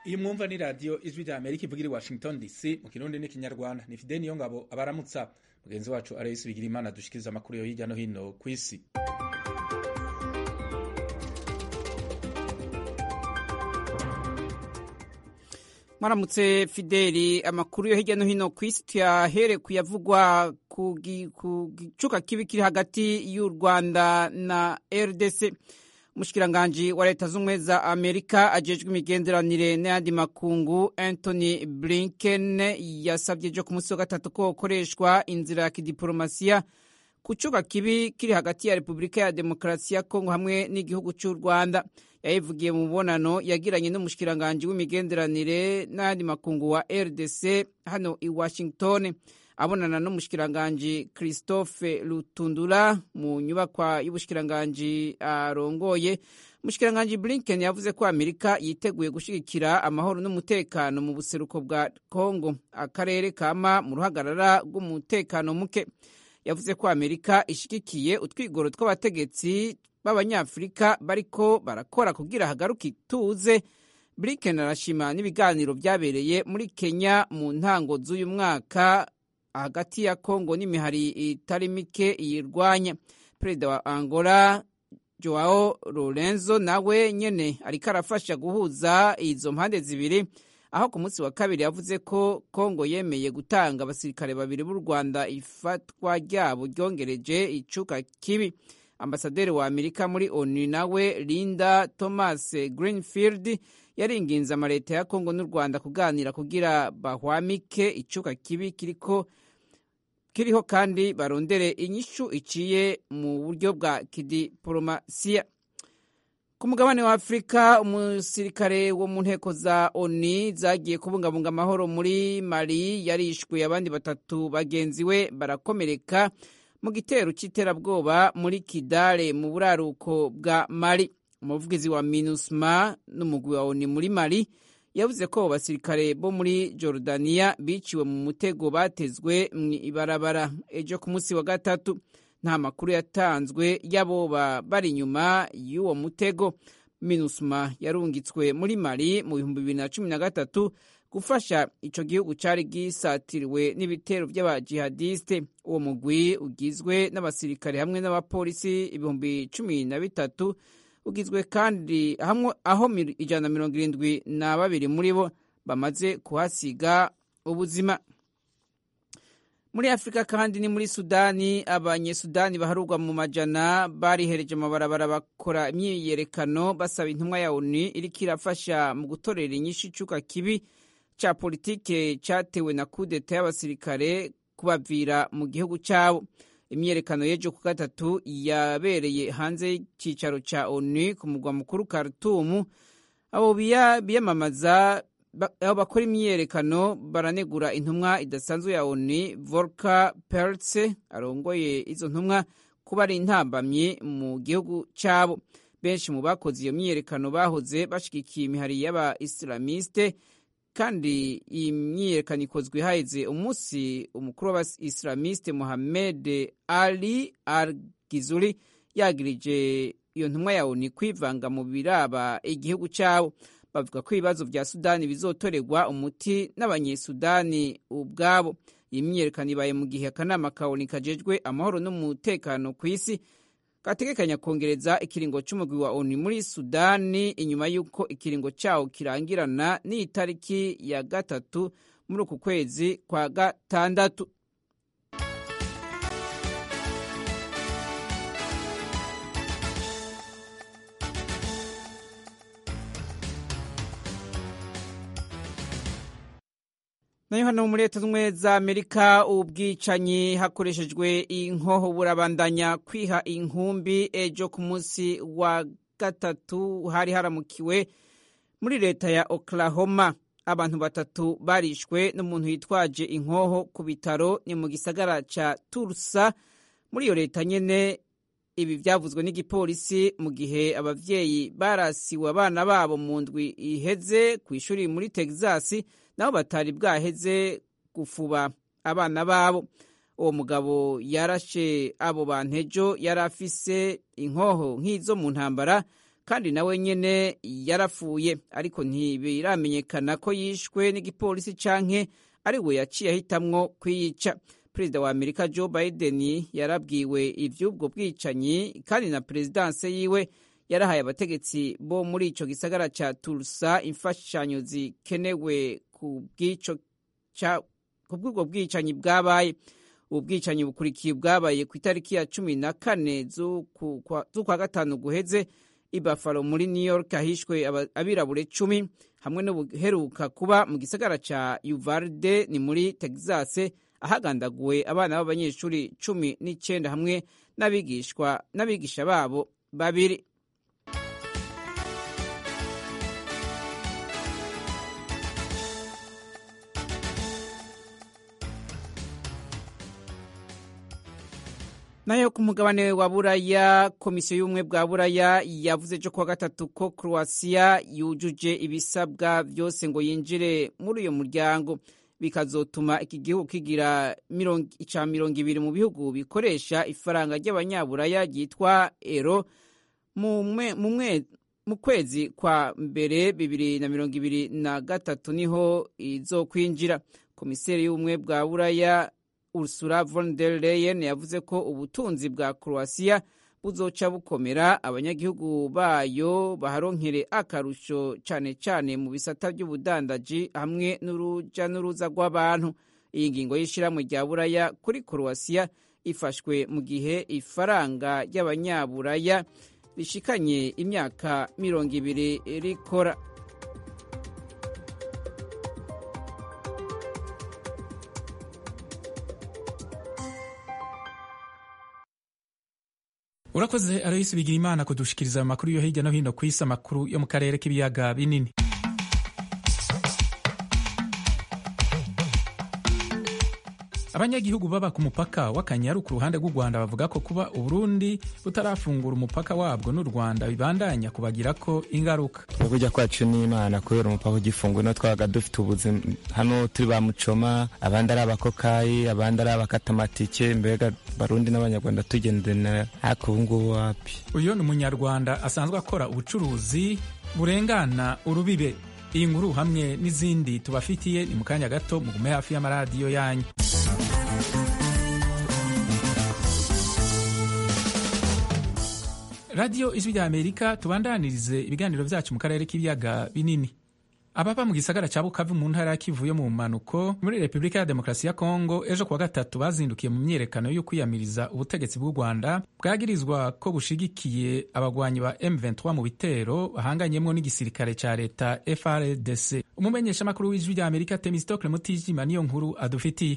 iyi mwumva ni radiyo ijwi rya amerika ivugira i washington dc mu kirundi n'ikinyarwanda ni fide niyo ngabo abaramutsa mugenzi wacu arayisi bigira imana dushikiriza amakuru yo hirya no hino ku isi mwaramutse fideli amakuru yo hirya no hino ku isi tuyahere kuyavugwa ku gicuka kibi kiri hagati y'u rwanda na rdc umushikiranganji wa leta z'ubumwe za amerika ajejwe imigenderanire n'ayandi makungu anthony blinken yasabye ejo ku munsi wa gatatu ko hakoreshwa inzira ya kidiporomasiya ku cuka kibi kiri hagati ya repubulika ya demokarasi ya kongo hamwe n'igihugu cy'u rwanda yayivugiye mu mubonano yagiranye n'umushikiranganji w'imigenderanire n'ayandi makungu wa rdc hano i washington abonana n'umushikiranganji christophe lutundura mu nyubakwa y'ubushikiranganji arongoye umushikiranganji blinken yavuze ko amerika yiteguye gushyigikira amahoro n'umutekano mu buseruko bwa congo akarere kama mu ruhagarara rw'umutekano muke yavuze ko amerika ishyigikiye utwigoro tw'abategetsi b'abanyafurika bariko barakora kugira hagaruke ituze blinken arashima n'ibiganiro byabereye muri kenya mu ntango z'uyu mwaka hagati ya kongo n'imihari itari mike iyirwanya perezida wa angola joao lorenzo nawe nyene ariko arafasha guhuza izo mpande zibiri aho ku munsi wa kabiri yavuze ko kongo yemeye gutanga abasirikare babiri b'u rwanda ifatwa ryabo ryongereje icuka kibi ambasaderi wa amerika muri onu nawe linda thomas greenfield yaringinze amaleta ya kongo n'u rwanda kuganira kugira bahwamike icuka kibi kiriko kiriho kandi barondere inyishu iciye mu buryo bwa kidiporomasiya ku mugabane wa afurika umusirikare wo mu nteko za oni zagiye kubungabunga amahoro muri mali yarishwe abandi batatu bagenzi we barakomereka mu gitero cy'iterabwoba muri kidale mu buraruko bwa mali umuvugizi wa minusma n'umugwi wa oni muri mali yavuze ko basirikare bo muri Jordania biciwe mu mutego batezwe mu ibarabara ejo ku munsi wa gatatu nta makuru yatanzwe y'aboba bari inyuma y'uwo mutego minusma yarungitswe muri mali mu bihumbi bibiri na cumi na gatatu gufasha ico gihugu cari gisatiriwe n'ibitero vy'abajihadiste uwo mugwi ugizwe n'abasirikare hamwe n'abapolisi ibihumbi cumi na bitatu ugizwe kandi aho ijana na mirongo irindwi na babiri muri bo bamaze kuhasiga ubuzima muri afurika kandi ni muri sudani abanyesudani baharurwa mu majana barihereje amabarabara bakora imyiyerekano basaba intumwa ya oni iriko irafasha mu gutorera inyishu icuka kibi ca politike catewe na kudeta y'abasirikare kubavira mu gihugu cabo imyiyerekano y'ejo ku gatatu yabereye hanze y'icicaro ca onu ku mugwa mukuru Khartoum abo biyamamaza aho bakora imyiyerekano baranegura intumwa idasanzwe ya onu Volker Perthes arongoye izo ntumwa kuba ari intambamyi mu gihugu cabo benshi mu bakoze iyo myiyerekano bahoze bashigikiye imihari y'aba islamiste kandi iyi myiyerekano ikozwe haheze umunsi umukuru w'abaislamiste Mohamed Ali Al-Gizuri yagirije iyo ntumwa ya ONU kwivanga mu biraba igihugu cyabo bavuga ko ibibazo vya Sudani bizotorerwa umuti n'abanyesudani ubwabo iyi myiyerekano ibaye mu gihe akanama ka ONU kajejwe amahoro n'umutekano ku isi gategekanya kongereza ikiringo c'umugwi wa ONU muri Sudani inyuma y'uko ikiringo cawo kirangirana n'itariki ya gatatu muri uku kwezi kwa gatandatu nayo hano muri leta z'ubumwe za amerika ubwicanyi hakoreshejwe inkoho burabandanya kwiha inkumbi ejo ku munsi wa gatatu hari haramukiwe muri leta ya oklahoma abantu batatu barishwe n'umuntu yitwaje inkoho ku bitaro ni mu gisagara ca tulsa muri iyo leta nyene ibi byavuzwe n'igipolisi mu gihe abavyeyi barasiwe abana babo mu ndwi iheze ku ishuri muri texas nabo batari bwaheze gufuba abana babo uwo mugabo yarashe abo bantu ejo yari afise inkoho nk'izo mu ntambara kandi nawe nyene yarapfuye ariko ntibiramenyekana ko yishwe n'igipolisi canke ari we yaciye ahitamwo kwiyica perezida wa amerika joe biden yarabwiwe ivy'ubwo bwicanyi kandi na perezidanse yiwe yarahaye abategetsi bo muri ico gisagara ca tulsa imfashanyo zikenewe ku bw'ubwo bwicanyi bwabaye ubu bwicanyi bukurikiye bwabaye ku itariki ya cumi na kane z'ukwa gatanu guheze i Buffalo muri New York ahishwe abirabure cumi hamwe n'ubuheruka kuba mu gisagara ca Uvalde ni muri Texas ahagandaguwe abana b'abanyeshuri cumi n'icenda hamwe n'abigishwa n'abigisha babo babiri nayo ku mugabane wa buraya komisiyo y'ubumwe bwa buraya yavuze ejo kuwa gatatu ko croatia yujuje ibisabwa byose ngo yinjire muri uyu muryango bikazotuma iki gihugu kigira ica mirongo ibiri mu bihugu bikoresha ifaranga ry'abanyaburaya ryitwa ero mu kwezi kwa mbere bibiri na mirongo ibiri na gatatu niho izokwinjira komiseri y'ubumwe bwa buraya Ursula von der Leyen yavuze ko ubutunzi bwa Croatia buzoca bukomera abanyagihugu bayo baharonkere akarusho cane cane mu bisata by'ubudandaji hamwe n'uruja n'uruza rw'abantu iyi ngingo y'ishirahamwe rya buraya kuri Croatia ifashwe mu gihe ifaranga ry'abanyaburaya rishikanye imyaka mirongo ibiri rikora urakoze aroyisi bigira imana kudushikiriza amakuru yo hirya no hino ku isi amakuru yo mu karere k'ibiyaga binini abanyagihugu baba ku mupaka w'akanyaru ku ruhande rw'u rwanda bavuga ko kuba uburundi butarafungura umupaka wabwo n'u rwanda bibandanya kubagirako ingaruka kujya kwacu n'imana kubera umupaka ugifunguye no twabaga dufite ubuzima hano turi ba mucoma abandi ari abakokayi abandi ari abakatamatike mbega barundi n'abanyarwanda tugendana ariko ubu ngubu wapi uyu ni umunyarwanda asanzwe akora ubucuruzi burengana urubibe iyi nkuru hamwe n'izindi tubafitiye ni mu kanya gato mugume hafi y'amaradiyo yanyu radiyo ijwi rya amerika tubandanirize ibiganiro byacu mu karere k'ibiyaga binini ababa mu gisagara cya bukavu mu ntara ya kivu yo mu mpanuko muri repubulika ya demokarasi ya kongo ejo kuwa gatatu bazindukiye mu myiyerekano yo kwiyamiriza ubutegetsi bw'u rwanda bwagirizwa ko bushigikiye abagwanyi ba m23 mu bitero bahanganyemo n'igisirikare cya leta frdc umumenyeshamakuru w'ijwi rya amerika temistokle mutijima niyo nkuru adufitiye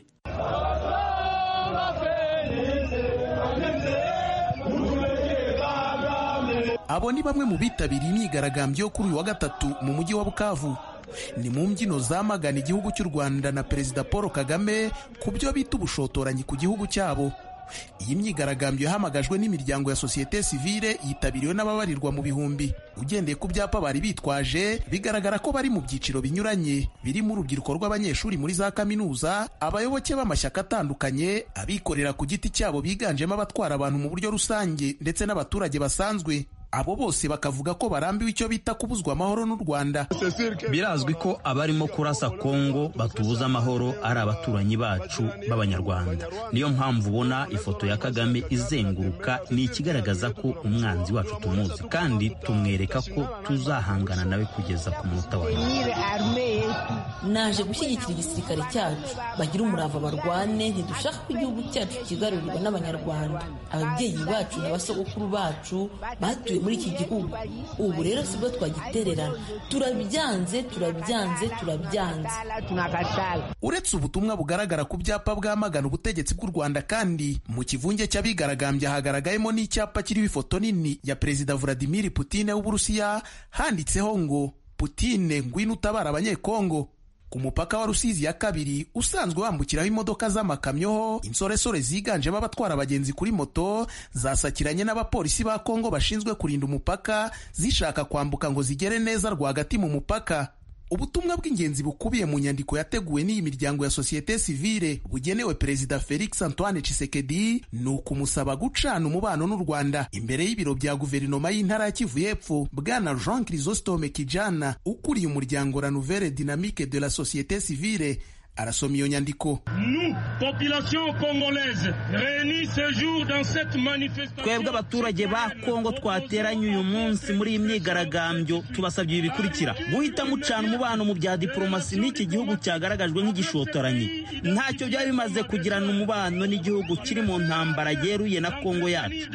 abo ni bamwe mu bitabiriye imyigaragambyo yo kuri uyu wa gatatu mu mujyi wa bukavu ni mu mbyino zamagana igihugu cy'u rwanda na perezida paul kagame ku byo bita ubushotoranyi ku gihugu cyabo iyi myigaragambyo yahamagajwe n'imiryango ya sosiyete sivile yitabiriwe n'ababarirwa mu bihumbi ugendeye ku byapa bari bitwaje bigaragara ko bari mu byiciro binyuranye birimo urubyiruko rw'abanyeshuri muri za kaminuza abayoboke b'amashyaka atandukanye abikorera ku giti cyabo biganjemo abatwara abantu mu buryo rusange ndetse n'abaturage basanzwe abo bose bakavuga ko barambiwe icyo bita kubuzwa amahoro n'u Rwanda. Birazwi ko abarimo kurasa Kongo batubuza amahoro ari abaturanyi bacu b'Abanyarwanda. Niyo mpamvu ubona ifoto ya Kagame izenguruka ni ikigaragaza ko umwanzi wacu tumuzi kandi tumwereka ko tuzahangana nawe kugeza ku munota wa Naje gushyigikira igisirikare cyacu bagira umurava barwane ntidushaka ko igihugu cyacu kigarurirwa n'Abanyarwanda. Ababyeyi bacu na basogokuru bacu batuye muri iki gihugu ubu rero sibwo twagitererana turabyanze turabyanze turabyanze uretse ubutumwa bugaragara ku byapa bwamagana ubutegetsi bw'u rwanda kandi mu kivunge cy'abigaragambya hagaragayemo n'icyapa kiriho ifoto nini ya perezida vladimir putine w'uburusiya handitseho ngo putine ngwino utabara abanyekongo ku mupaka wa rusizi ya kabiri usanzwe wambukiraho imodoka z'amakamyo insoresore ziganjemo abatwara abagenzi kuri moto zasakiranye n'abapolisi ba kongo bashinzwe kurinda umupaka zishaka kwambuka ngo zigere neza rwagati mu mupaka ubutumwa bw'ingenzi bukubiye mu nyandiko yateguwe n'iyi miryango ya sosiyete sivile bugenewe perezida felix antoine chisekedi ni ukumusaba gucana umubano n'u rwanda imbere y'ibiro bya guverinoma y'intara ya kivu y'epfo bwana jean chrysostome kijana ukuriye umuryango la nouvelle dynamique de la société civile arasoma iyo nyandiko twebwe abaturage ba kongo twateranye uyu munsi muri iyi myigaragambyo tubasabye ibi bikurikira guhita mucana umubano mu bya diporomasi n'iki gihugu cyagaragajwe nk'igishotoranyi ntacyo byaba bimaze kugirana umubano n'igihugu kiri mu ntambara yeruye na kongo yacu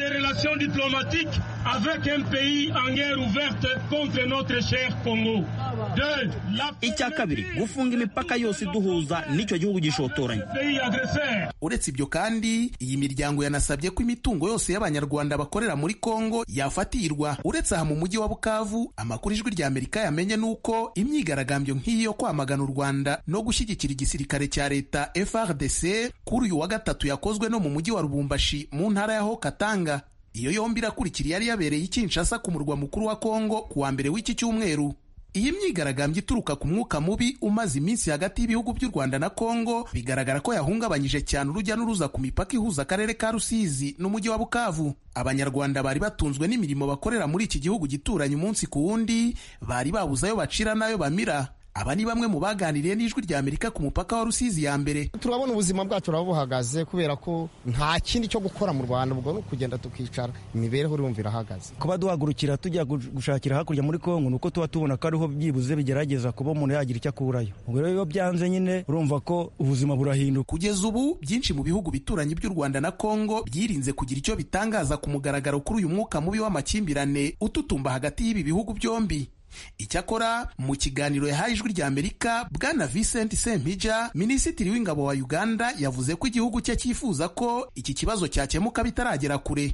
icya kabiri gufunga imipaka yose iduhuza n'icyo gihugu gishotoranye uretse ibyo kandi iyi miryango yanasabye ko imitungo yose y'abanyarwanda bakorera muri kongo yafatirwa uretse aha mu mujyi wa bukavu amakuru ijwi rya amerika yamenye nuko imyigaragambyo nk'iyi yo kwamagana u rwanda no gushyigikira igisirikare cya leta frdc kuri uyu wa gatatu yakozwe no mu mujyi wa rubumbashi mu ntara ya katanga iyo yombi irakurikira yari yabereye i kinshasa ku murwa mukuru wa kongo ku wa mbere w'iki cyumweru iyi myigaragambyo ituruka ku mwuka mubi umaze iminsi hagati y'ibihugu by'u rwanda na kongo bigaragara ko yahungabanyije cyane urujya n'uruza ku mipaka ihuza akarere ka rusizi n'umujyi wa bukavu abanyarwanda bari batunzwe n'imirimo bakorera muri iki gihugu gituranye umunsi ku wundi bari babuze ayo bacira n'ayo bamira aba ni bamwe mu baganiriye n'ijwi rya amerika ku mupaka wa rusizi ya mbere turabona ubuzima bwacu buraba buhagaze kubera ko nta kindi cyo gukora mu rwanda ubwo ni ukugenda tukicara imibereho urumva irahagaze kuba duhagurukira tujya gushakira hakurya muri kongo ni uko tuba tubona ko ariho byibuze bigerageza kuba umuntu yagira icyo akurayo ubwo rero iyo byanze nyine urumva ko ubuzima burahinduka kugeza ubu byinshi mu bihugu bituranye by'u rwanda na kongo byirinze kugira icyo bitangaza ku mugaragaro kuri uyu mwuka mubi w'amakimbirane ututumba hagati y'ibi bihugu byombi icyakora mu kiganiro yahaye ijwi rya amerika bwana vincent sempija minisitiri w'ingabo wa uganda yavuze ko igihugu cye cyifuza ko iki kibazo cyakemuka bitaragera kure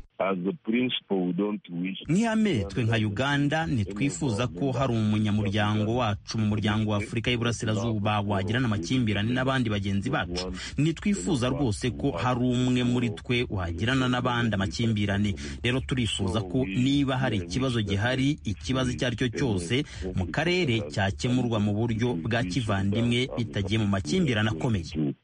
nk'ihame twe nka uganda ntitwifuza ko hari umunyamuryango wacu mu muryango wa afurika y'iburasirazuba wagirana amakimbirane n'abandi bagenzi bacu ntitwifuza rwose ko hari umwe muri twe wagirana n'abandi amakimbirane rero turifuza ko niba hari ikibazo gihari ikibazo icyo ari cyo cyose mu karere cyakemurwa mu buryo bwa kivandimwe bitagiye mu makimbirane akomeye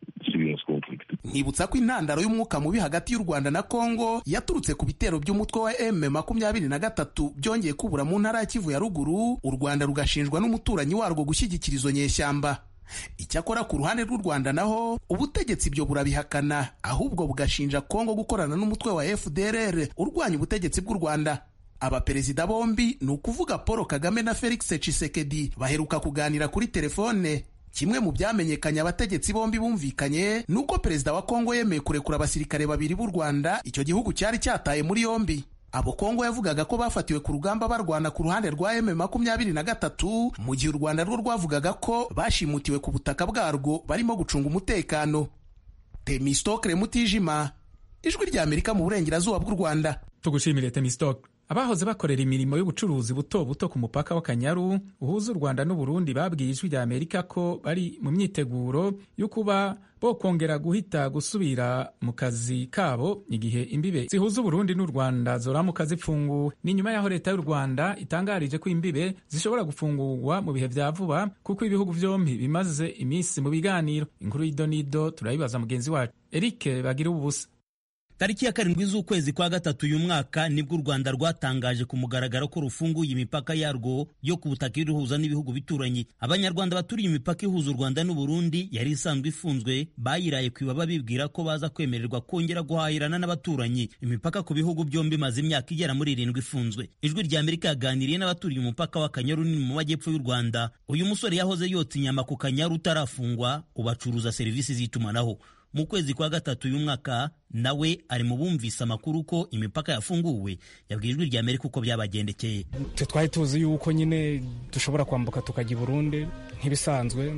nkibutsa ko intandaro y'umwuka mubi hagati y'u rwanda na kongo yaturutse ku bitero by'umutwe wa m makumyabiri na gatatu byongeye kubura mu ntara ya kivu ya ruguru u rwanda rugashinjwa n'umuturanyi warwo gushyigikira izo nyeshyamba icyakora ku ruhande rw'u rwanda naho ubutegetsi ibyo burabihakana ahubwo bugashinja kongo gukorana n'umutwe wa fdrr urwanya ubutegetsi bw'u rwanda abaperezida bombi ni ukuvuga paul kagame na felix tshisekedi baheruka kuganira kuri telefone kimwe mu byamenyekanye abategetsi bombi bumvikanye ni uko perezida wa kongo yemeye kurekura abasirikare babiri b'u rwanda icyo gihugu cyari cyataye muri yombi abo kongo yavugaga ko bafatiwe ku rugamba barwana ku ruhande rwa m makumyabiri na gatatu mu gihe u rwanda rwo rwavugaga ko bashimutiwe ku butaka bwarwo barimo gucunga umutekano temistokre mutijima ijwi rya amerika mu burengerazuba bw'u rwanda tugushimire temistokre abahoze bakorera imirimo y'ubucuruzi buto buto ku mupaka w'akanyaru uhuza u rwanda n'uburundi babwiye ijwi rya amerika ko bari mu myiteguro yo kuba bo kongera guhita gusubira mu kazi kabo igihe imbibe zihuza uburundi n'u rwanda zoramuka zipfunguwe ni nyuma y'aho leta y'u rwanda itangarije ko imbibe zishobora gufungurwa mu bihe vya vuba kuko ibihugu vyombi bimaze iminsi mu biganiro inkuru y'idonido turayibaza mugenzi wacu eric bagira ubusa tariki ya karindwi z'ukwezi kwa gatatu uyu mwaka nibwo u rwanda rwatangaje ku mugaragaro ko rufunguye imipaka yarwo yo ku butaka iruhuza n'ibihugu bituranyi abanyarwanda baturiye imipaka ihuza u rwanda n'uburundi yari isanzwe ifunzwe bayiraye ku ibaba bibwira ko baza kwemererwa kongera guhahirana n'abaturanyi imipaka ku bihugu byombi imaze imyaka igera muri irindwi ifunzwe ijwi rya amerika yaganiriye n'abaturiye umupaka w'akanyaru nini mu majyepfo y'u rwanda uyu musore yahoze yotsa inyama ku kanyaru utarafungwa ubacuruza serivisi z'itumanaho mu kwezi kwa gatatu uyu mwaka nawe ari mu bumvise amakuru ko imipaka yafunguwe yabwiye ijwi rya amerika uko byabagendekeye twe twari tuzi yuko nyine dushobora kwambuka tukajya i burundi nk'ibisanzwe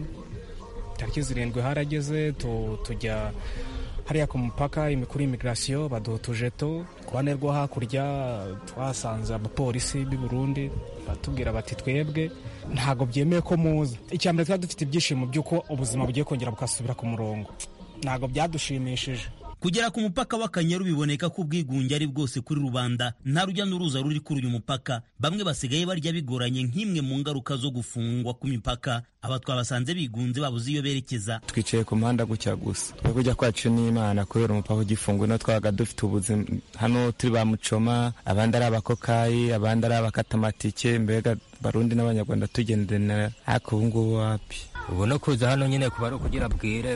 tariki zirindwi harageze tujya hariya ku mupaka kuri imigirasiyo baduha utujeto ku ruhande rwo hakurya twahasanze abapolisi b'i burundi batubwira bati twebwe ntabwo byemeye ko muza icya mbere twari dufite ibyishimo by'uko ubuzima bugiye kongera bugasubira ku murongo ntabwo byadushimishije kugera ku mupaka w'akanyaru biboneka ko ubwigunge ari bwose kuri rubanda nta rujya n'uruza ruri kuri uyu mupaka bamwe basigaye barya bigoranye nk'imwe mu ngaruka zo gufungwa ku mipaka aba twabasanze bigunze babuze iyo berekeza twicaye ku muhanda gutya gusa twe kujya kwacu n'imana kubera umupaka ugifunguye no twabaga dufite ubuzima hano turi ba mucoma abandi ari abakokayi abandi ari abakatamatike mbega barundi n'abanyarwanda tugendana ariko ubu ngubu wapi ubu no kuza hano nyine kuba ari ukugira bwire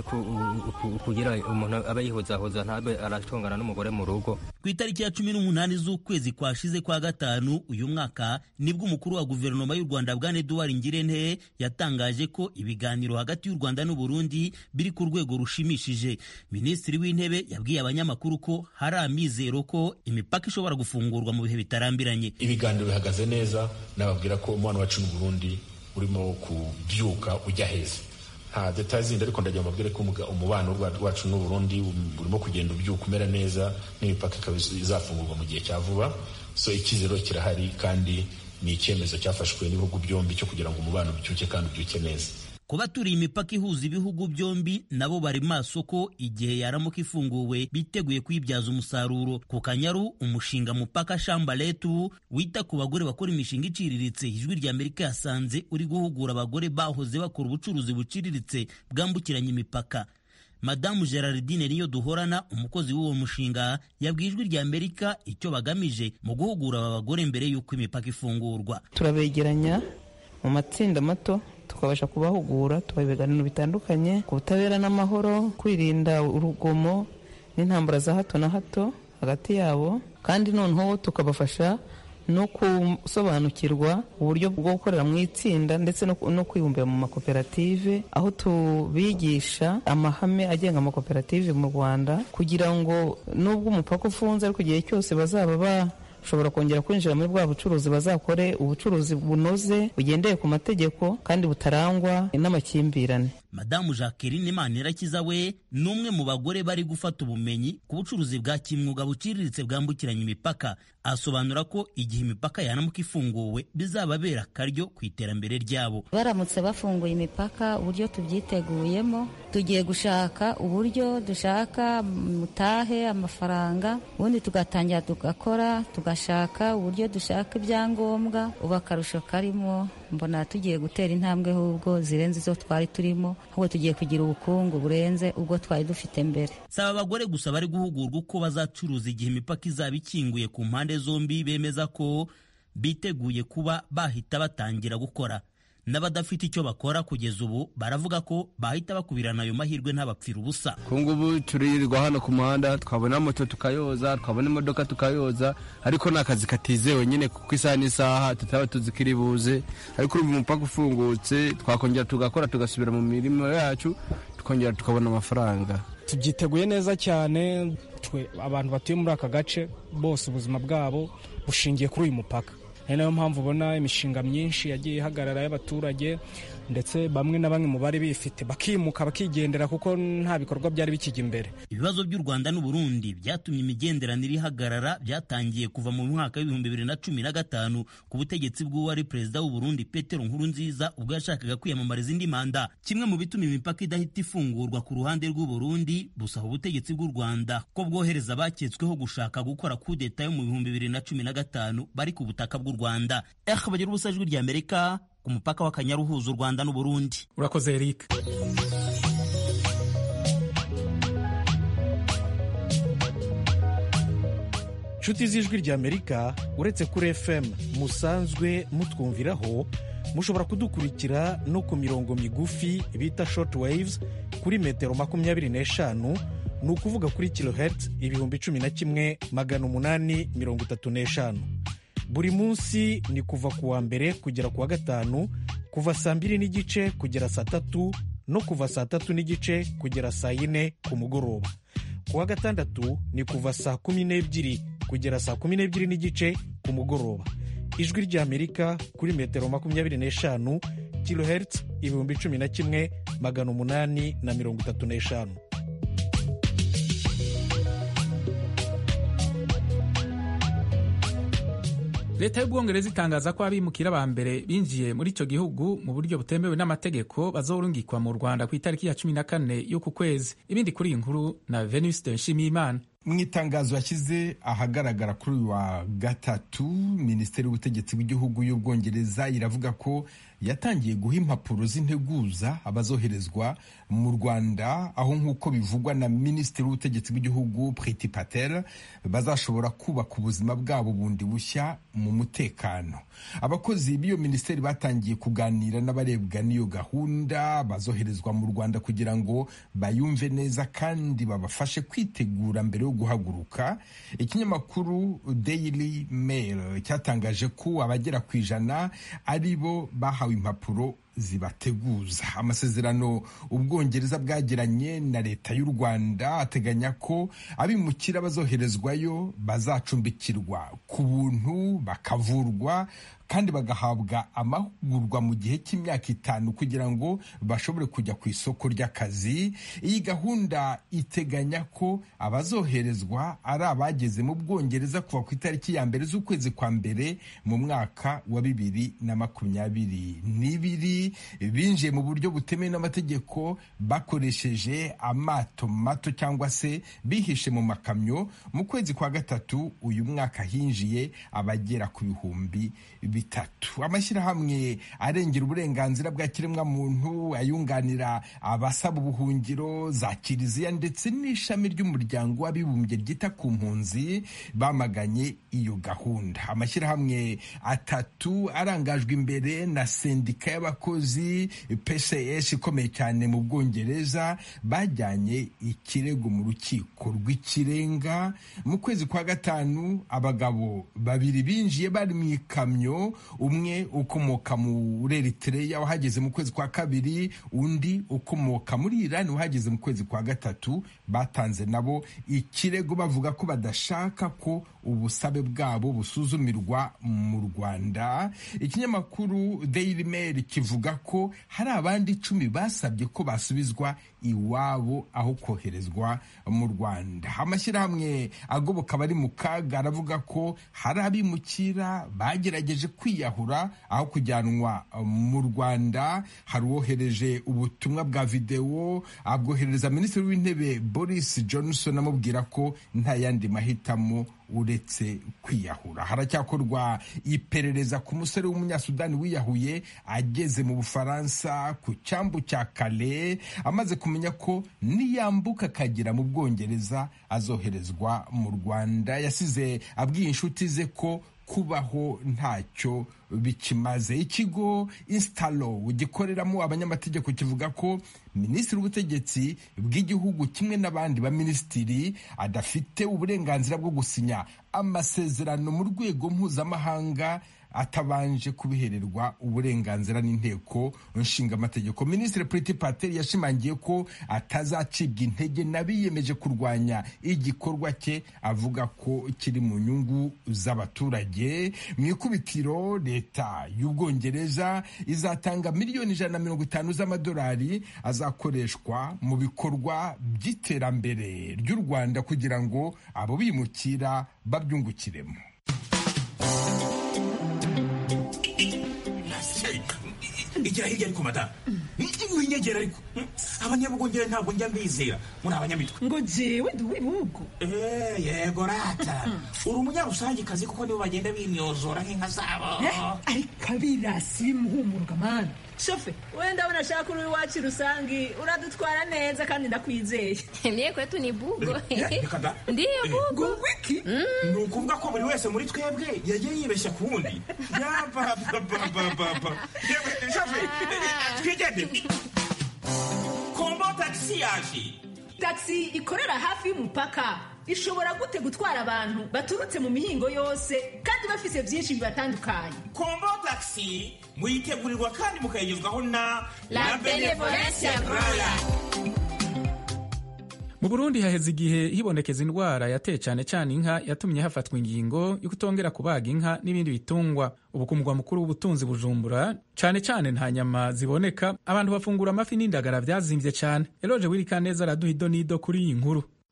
kugira umuntu aba yihuzahuza ntabe aratungana n'umugore mu rugo ku itariki ya cumi n'umunani z'ukwezi kwashize kwa gatanu uyu mwaka nibwo umukuru wa guverinoma y'u rwanda bwana eduard ngirente yatangaje ko ibiganiro hagati y'u rwanda n'uburundi biri ku rwego rushimishije minisitiri w'intebe yabwiye abanyamakuru ko hari amizero ko imipaka ishobora gufungurwa mu bihe bitarambiranye ibiganiro bihagaze neza nababwira ko umubano wacu n'uburundi urimo kubyuka ujya heza nta detaye zindi ariko ndagira mbabwire ko umubano wacu n'uburundi urimo kugenda ubyuka umera neza n'imipaka ikaba izafungurwa mu gihe cya vuba so icyizero kirahari kandi ni icyemezo cyafashwe n'ibihugu byombi cyo kugira ngo umubano ubyuke kandi ubyuke neza ku baturiye imipaka ihuza ibihugu byombi nabo bari maso ko igihe yaramuka ifunguwe biteguye kuyibyaza umusaruro ku kanyaru umushinga mupaka shambaletu wita ku bagore bakora imishinga iciriritse ijwi rya amerika yasanze uri guhugura abagore bahoze bakora ubucuruzi buciriritse bwambukiranya imipaka madamu gerardine niyo duhorana umukozi w'uwo mushinga yabwiye ijwi rya amerika icyo bagamije mu guhugura aba bagore mbere y'uko imipaka ifungurwa turabegeranya mu matsinda mato tukabasha kubahugura tubaha ibiganiro bitandukanye ku butabera n'amahoro kwirinda urugomo n'intambara za hato na hato hagati yabo kandi noneho tukabafasha no gusobanukirwa uburyo bwo gukorera mu itsinda ndetse no kwibumbira mu makoperative aho tubigisha amahame agenga amakoperative mu rwanda kugira ngo nubwo umupaka ufunze ariko igihe cyose bazaba ba ushobora kongera kwinjira muri bwa bucuruzi bazakore ubucuruzi bunoze bugendeye ku mategeko kandi butarangwa n'amakimbirane madamu jacqueline manirakiza we ni umwe mu bagore bari gufata ubumenyi ku bucuruzi bwa kimwuga buciriritse bwambukiranya imipaka asobanura ko igihe imipaka yanamuka ifunguwe bizababera akaryo ku iterambere ryabo baramutse bafunguye imipaka uburyo tubyiteguyemo tugiye gushaka uburyo dushaka mutahe amafaranga ubundi tugatangira tugakora tugashaka uburyo dushaka ibyangombwa ubu akarusho karimo mbona tugiye gutera intambwe ahubwo zirenze izo twari turimo ahubwo tugiye kugira ubukungu burenze ubwo twari dufite mbere si aba bagore gusa bari guhugurwa uko bazacuruza igihe imipaka izaba ikinguye ku mpande zombi bemeza ko biteguye kuba bahita batangira gukora n'abadafite icyo bakora kugeza ubu baravuga ko bahita bakubirana ayo mahirwe ntabapfira ubusa ku ngubu turirirwa hano ku muhanda twabona moto tukayoza twabona imodoka tukayoza ariko ni akazi katizewe nyine kuko isaha n'isaha tutaba tuzi ko iri buze ariko urumva umupaka ufungutse twakongera tugakora tugasubira mu mirimo yacu tukongera tukabona amafaranga tubyiteguye neza cyane twe abantu batuye muri aka gace bose ubuzima bwabo bushingiye kuri uyu mupaka ari nayo mpamvu ubona imishinga myinshi yagiye ihagarara y'abaturage ndetse bamwe na bamwe mu bari bifite bakimuka bakigendera kuko nta bikorwa byari bikijya imbere ibibazo by'u rwanda n'uburundi byatumye imigenderanire ihagarara byatangiye kuva mu mwaka w'ibihumbi bibiri na cumi na gatanu ku butegetsi bw'uwari perezida w'uburundi petero nkurunziza ubwo yashakaga kwiyamamariza indi manda kimwe mu bituma imipaka idahita ifungurwa ku ruhande rw'uburundi busaba ubutegetsi bw'u rwanda ko bwohereza abaketsweho gushaka gukora kudeta yo mu bihumbi bibiri na cumi na gatanu bari ku butaka bw'u rwanda eh bagira ubusa ijwi rya amerika ku mupaka w'akanyaru uhuza u rwanda n'uburundi urakoze eric inshuti z'ijwi ry'amerika uretse kuri fm musanzwe mutwumviraho mushobora kudukurikira no ku mirongo migufi bita short waves kuri metero makumyabiri n'eshanu ni ukuvuga kuri kilohertz ibihumbi cumi na kimwe magana umunani mirongo itatu n'eshanu buri munsi ni kuva ku wa mbere kugera ku wa gatanu kuva saa mbiri n'igice kugera saa tatu no kuva saa tatu n'igice kugera saa yine ku mugoroba ku wa gatandatu ni kuva saa kumi n'ebyiri kugera saa kumi n'ebyiri n'igice ku mugoroba ijwi ry'amerika kuri metero makumyabiri n'eshanu kilohertz ibihumbi cumi na kimwe magana umunani na mirongo itatu n'eshanu leta y'ubwongereza itangaza ko abimukira ba mbere binjiye muri icyo gihugu mu buryo butemewe n'amategeko bazorungikwa mu rwanda ku itariki ya cumi na kane y'uku kwezi ibindi kuri iyi nkuru na venuste nshimiyimana mu itangazo yashyize ahagaragara kuri uyu wa gatatu minisiteri y'ubutegetsi bw'igihugu y'ubwongereza iravuga ko yatangiye guha impapuro z'integuza abazoherezwa mu rwanda aho nk'uko bivugwa na minisitiri w'ubutegetsi bw'igihugu priti patel bazashobora kubaka ubuzima bwabo bundi bushya mu mutekano abakozi b'iyo minisiteri batangiye kuganira n'abarebwa n'iyo gahunda bazoherezwa mu rwanda kugira ngo bayumve neza kandi babafashe kwitegura mbere yo guhaguruka ikinyamakuru daily mail cyatangaje ko abagera ku ijana ari bo bahawe impapuro zibateguza amasezerano ubwongereza bwagiranye na leta y'u rwanda ateganya ko abimukira bazoherezwayo bazacumbikirwa ku buntu bakavurwa kandi bagahabwa amahugurwa mu gihe cy'imyaka itanu kugira ngo bashobore kujya ku isoko ry'akazi iyi gahunda iteganya ko abazoherezwa ari abageze mu bwongereza kuva ku itariki ya mbere z'ukwezi kwa mbere mu mwaka wa bibiri na makumyabiri n'ibiri binjiye mu buryo butemewe n'amategeko bakoresheje amato mato cyangwa se bihishe mu makamyo mu kwezi kwa gatatu uyu mwaka hinjiye abagera ku bihumbi bitatu amashyirahamwe arengera uburenganzira bwa kiremwamuntu ayunganira abasaba ubuhungiro za kiliziya ndetse n'ishami ry'umuryango w'abibumbye ryita ku mpunzi bamaganye iyo gahunda amashyirahamwe atatu arangajwe imbere na sendika y'abakozi pcs ikomeye cyane mu bwongereza bajyanye ikirego mu rukiko rw'ikirenga mu kwezi kwa gatanu abagabo babiri binjiye bari mu ikamyo umwe ukomoka muri Eritrea wahageze mu kwezi kwa kabiri undi ukomoka muri Iran wahageze mu kwezi kwa gatatu batanze nabo ikirego bavuga ko badashaka ko ubusabe bwabo busuzumirwa mu Rwanda ikinyamakuru Daily Mail kivuga ko hari abandi icumi basabye ko basubizwa iwabo aho koherezwa mu Rwanda amashyirahamwe agoboka abari mu kaga aravuga ko hari abimukira bagerageje kwiyahura aho kujyanwa mu Rwanda hari uwohereje ubutumwa bwa videwo abwoherereza minisitiri w'intebe Boris Johnson amubwira ko nta yandi mahitamo uretse kwiyahura haracyakorwa iperereza ku musore w'umunyasudani wiyahuye ageze mu bufaransa ku cyambu cya kale amaze kumenya ko niyambuka akagera mu bwongereza azoherezwa mu rwanda yasize abwiye inshuti ze ko kubaho ntacyo bikimaze ikigo instalo gikoreramo abanyamategeko kivuga ko minisitiri w'ubutegetsi bw'igihugu kimwe n'abandi baminisitiri adafite uburenganzira bwo gusinya amasezerano mu rwego mpuzamahanga atabanje kubihererwa uburenganzira n'inteko nshingamategeko minisitiri Priti Patel yashimangiye ko atazacibwa intege n'abiyemeje kurwanya igikorwa cye avuga ko kiri mu nyungu z'abaturage mu ikubitiro leta y'ubwongereza izatanga miliyoni ijana na mirongo itanu z'amadolari azakoreshwa mu bikorwa by'iterambere ry'u rwanda kugira ngo abo bimukira babyungukiremo igira hirya ariko madamu winyegera ariko abanyabugongera ntabwo njya mbizera muri abanyamitwe ngo jewe ndi uw'ibihugu yego rata uri umunyarusangikazi kuko nibo bagenda bimyozora nk'inka zabo ariko abirasi bimuhumuruka mani shofe wenda abona ashaka uri iwacu rusangi uradutwara neza kandi ndakwizeye mie kwetu ni bugo ndiyo bugo wiki ni ukuvuga ko buri wese muri twebwe yagiye yibeshya ku wundi yabababababa shofe twigende kombo tagisi yaje tagisi ikorera hafi y'umupaka ishobora gute gutwara abantu baturutse mu mihingo yose kandi bafise byinshi bibatandukanye kombo tagisi muyitegurirwa kandi mukayigezwaho na la benevolencia roya mu burundi haheze igihe hibonekeza indwara yateye cyane cyane inka yatumye hafatwa ingingo yo kutongera kubaga inka n'ibindi bitungwa ubu ku mugwa mukuru w'ubutunzi bujumbura cyane cyane nta nyama ziboneka abantu bafungura amafi n'indagara byazimbye cyane eroje wirikaneza araduha ido n'ido kuri iyi nkuru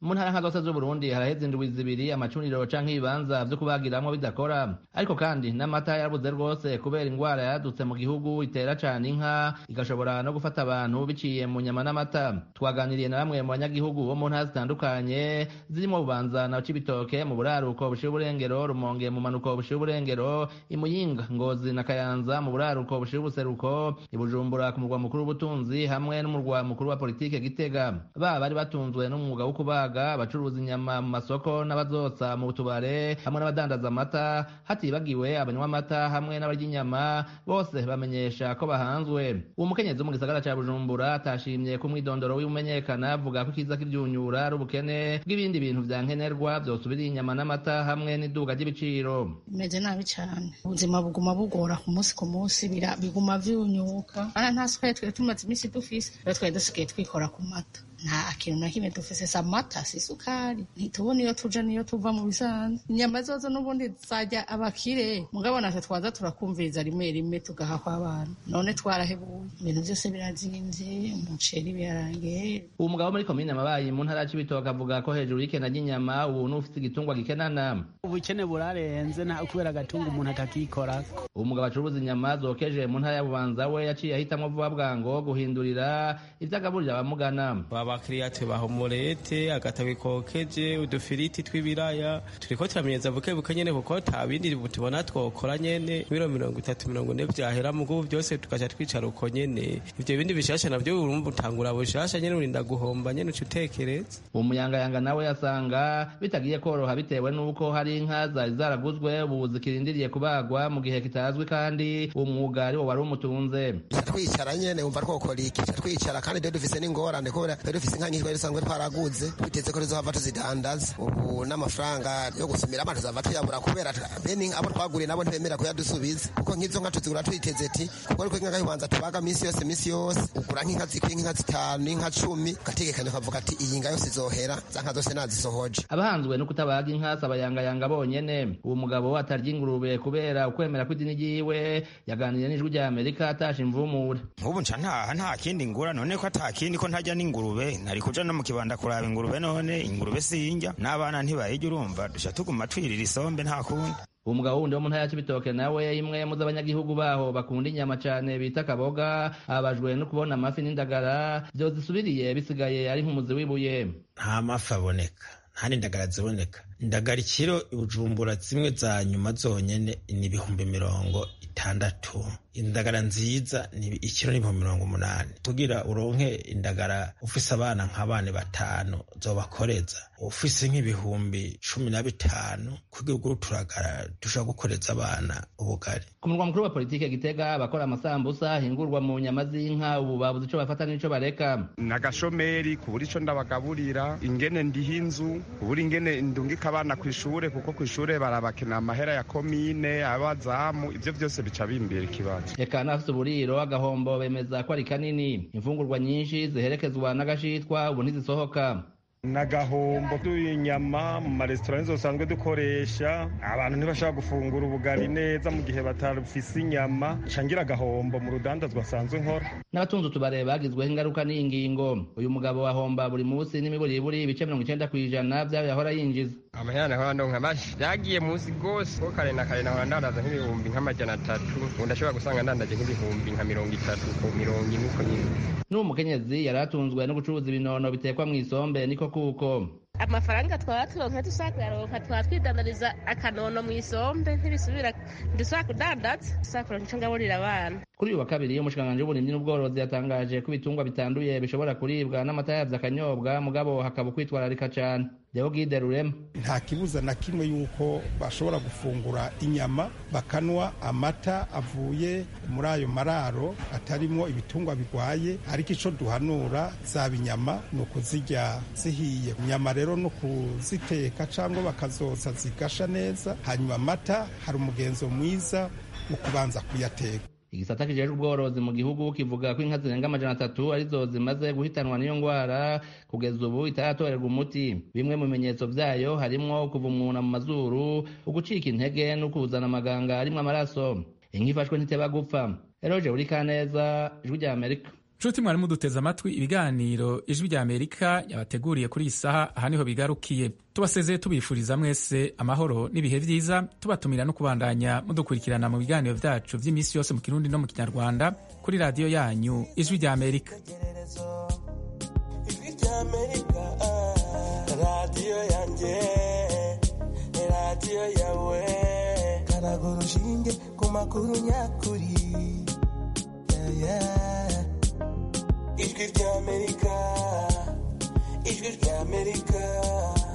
mu ntara nka zose z'uburundi haraheze indwi zibiri amacuniro canke ibibanza vyo kubagiramwo bidakora ariko kandi n'amata yarabuze rwose kubera ingwara yadutse mu gihugu itera cane inka igashobora no gufata abantu biciye mu nyama n'amata twaganiriye na bamwe mu banyagihugu bo mu ntara zitandukanye zirimo bubanza na cibitoke mu buraruko bushira uburengero rumonge mu manuko bushira uburengero imuyinga ngozi na kayanza mu buraruko bushira ubuseruko ibujumbura ku murwa mukuru w'ubutunzi hamwe n'umurwa mukuru wa politike gitega baba bari batunzwe n'umwuga wo kubaga abacuruza inyama mu masoko n'abazotsa mu tubare hamwe n'abadandaza amata hatibagiwe abanywa amata hamwe n'abarya inyama bose bamenyesha ko bahanzwe uwo mukenyezi wo mu gisagara ca bujumbura atashimye ko umwidondoro w'ibumenyekana avuga ko ikiza k'ivyunyura ari ubukene bw'ibindi bintu vya nkenerwa vyosubira inyama n'amata hamwe n'iduga ry'ibiciro bimeze nabi cane ubuzima buguma bugora ku munsi ku munsi biguma vyunyuka ana nta sukari twari tumaze iminsi dufise rero twari dusigaye twikora ku mata nta kintu na kimwe dufise si amata si isukari ntitubona iyo tuja niyo tuva mu bisanzwe inyama zozo n'ubundi zajya abakire mugabo natwe twaza turakumviriza rimwe rimwe tugaha kw'abana none twarahebuye ibintu byose birazimvye umuceri birarangiye uwo mugabo muri komine amabayi mu ntara y'ibitoke avuga ko hejuru y'ikena ry'inyama ubu n'ufite igitungwa gikenana ubukene burarenze nta kubera agatunga umuntu atakikorako uwo mugabo acuruza inyama zokeje mu ntara ya bubanza we yaciye ahitamwo vuba bwango guhindurira ivyo agaburira abamugana abakiriya tubaha umurete agatabi kokeje udufiriti tw'ibiraya turiko turamenyeza buke buke nyene kuko ta bindi tubona twokora nyene biro mirongo itatu mirongo ine vyahera mugubu vyose tukaca twicara uko nyene ivyo bindi bishasha navyo urumva utangura bushasha nyene urinda guhomba nyene uca utekereza uwo muyangayanga nawe yasanga bitagiye koroha bitewe n'uko hari inka zari zaraguzwe ubu zikirindiriye kubagwa mu gihe kitazwi kandi uwo mwuga ari wo wari umutunze twicara nyene wumva twokora iki twicara kandi rero dufise n'ingorane kubera rero dufise inka nyinshi twari dusanzwe twaraguze twiteze ko tuzohava tuzidandaza ubu n'amafaranga yo gusumira amazi tuzava tuyabura kubera bene abo twaguriye nabo ntibemera kuyadusubiza kuko nk'izo nka tuzigura twiteze ti kuko ariko inka y'ubanza tubaga minsi yose minsi yose ugura nk'inka zikwiye nk'inka zitanu inka cumi ugategekanya ukavuga ati iyi nka yose izohera za nka zose nazisohoje abahanzwe no kutabaga inka si abayangayanga bonyene uwo mugabo atarya ingurube kubera ukwemera kw'idini ryiwe yaganiriye n'ijwi rya amerika atasha imvumure nk'ubu nca ntaha nta kindi ngura none ko ata kindi ko ntajya n'ingurube nari kuja no mu kibanda kuraba ingurube none ingurube sinjya n'abana ntibayijya urumva duca tuguma twirira isombe nta kundi uwo mugabo wundi wo mu ntara ya cibitoke nawe imwe mu z'abanyagihugu baho bakunda inyama cane bita kaboga abajwe no kubona amafi n'indagara vyozisubiriye bisigaye ari nk'umuzi w'ibuye nta mafi aboneka nta n'indagara ziboneka indagara ikiro ibujumbura zimwe za nyuma zonyene ni ibihumbi mirongo itandatu indagara nziza ni ikiro n'ibihumbi mirongo umunani kugira uronke indagara ufise abana nk'abana batanu zobakoreza ufise nk'ibihumbi cumi na bitanu kugira ugure uturagara dushobora gukoreza abana ubugari ku murwa mukuru wa politike gitega abakora amasambusa ahingurwa mu nyama z'inka ubu babuze ico bafata n'ico bareka nagashomeri kubura ico ndabagaburira ingene ndiha inzu kubura ingene ndungika abana kw'ishure kuko kw'ishure barabakena amahera ya komine abazamu ivyo vyose bica bimbera ikibazo eka n'abafise uburiro agahombo bemeza ko ari kanini imfungurwa nyinshi ziherekezwa n'agashitwa ubu ntizisohoka nagahombo tuyinyama mu maresitora nizo dusanzwe dukoresha abantu ntibashobora gufungura ubugari neza mu gihe batafise inyama cangira agahombo mu rudandazwa asanzwe nkora n'abatunze utubare bagizweho ingaruka n'iyi ngingo uyu mugabo ahomba buri munsi n'imiburiburi ibice mirongo icenda kw'ijana vy'ayo yahora yinjiza amahera nahora ndonka mashi vyagiye munsi gose ko kare na kare nahora ndandaza nk'ibihumbi nk'amajana atatu ubu ndashobora gusanga ndandaje nk'ibihumbi nka mirongo itatu ku mirongo ine uko nyine n'uwo mukenyezi yari atunzwe no gucuruza ibinono bitekwa mw'isombe niko kuko amafaranga twaba turonka tusakuyaronka twaba twidandariza akanono mu isombe ntibisubira dusaba kudandaza dusaba kuronka ico ngaburira abana kuri uyu wa kabiri umushikiranganji w'uburimyi n'ubworozi yatangaje ko ibitungwa bitanduye bishobora kuribwa n'amata yavyo akanyobwa mugabo hakaba ukwitwararika cane Deogide Rurema nta kibuza na kimwe yuko bashobora gufungura inyama bakanwa amata avuye muri ayo mararo atarimwo ibitungwa bigwaye ariko ico duhanura zaba inyama ni ukuzirya zihiye inyama rero no kuziteka cyangwa bakazoza zigasha neza hanyuma amata hari umugenzo mwiza wo kubanza kuyateka igisata kijejwe ubworozi mu gihugu kivuga ko inka zirenga amajana atatu arizo zimaze guhitanwa n'iyo ngwara kugeza ubu itaratorerwa umuti bimwe mu bimenyetso vyayo harimwo kuva umuntu mu mazuru ugucika intege no kuzana amaganga arimwo amaraso inka ifashwe ntiteba gupfa eroje uri kaneza ijwi rya amerika nshuti mwari muduteze amatwi ibiganiro ijwi rya amerika yabateguriye kuri iyi saha aha niho bigarukiye tubasezeye tubifuriza mwese amahoro n'ibihe byiza tubatumira no kubandanya mudukurikirana mu biganiro byacu by'iminsi yose mu kirundi no mu kinyarwanda kuri radiyo yanyu ijwi rya amerika ijwi rya amerika radiyo yanjye radiyo yawe karaga urushinge ku makuru nyakuri yeah, yeah. ijwi rya amerika ijwi rya amerika